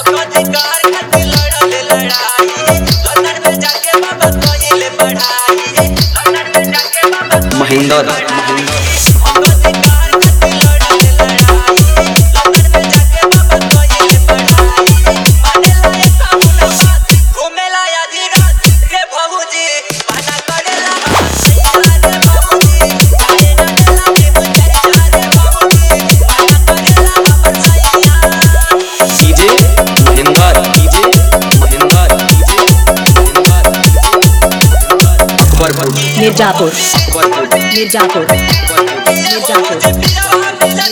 अधिकार खातिर लड़ल लड़ाई लंदन में जाके बाबा कइले पढ़ाई लंदन में जाके बाबा महेंद्र महेंद्र अधिकार खातिर लड़ल लड़ाई लंदन में जाके बाबा कइले पढ़ाई माने लाए कामना बात घूमेला आधी रात रे भौजी माना करेला सैया रे भौजी जाए ना देला के मुझे रे भौजी माना करेला हमर सैया DJ Mahendra DJ Mahendra DJ Mahendra Akbarpur Mirzapur Akbarpur Mirzapur Mirzapur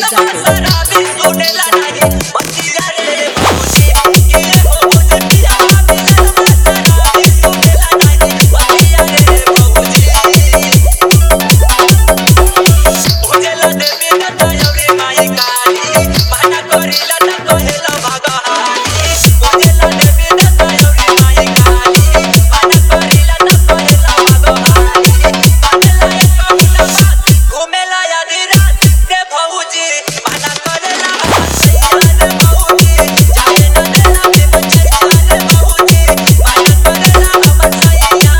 घूमेला आधी रात रे भौजी माना करेला सैया रे भौजी जाए ना देला के बच्चे रे भौजी माना करेला हमर सैया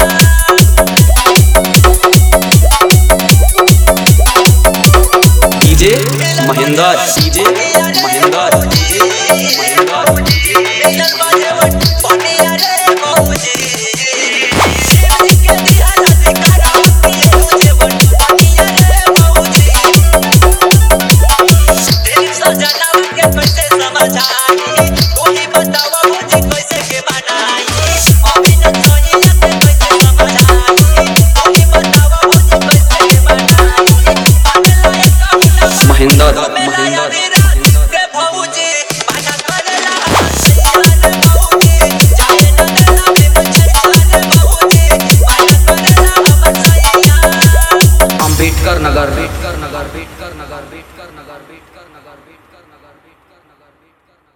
DJ Mahendra DJ Mahendra DJ Mahendra Mahendra Mahendra भौजी माना करेला सैया रे भौजी जाए ना देला के बच्चे रे भौजी माना करेला हमर सैया अम्बेडकर नगर अम्बेडकर नगर अम्बेडकर नगर अम्बेडकर नगर अम्बेडकर नगर अम्बेडकर नगर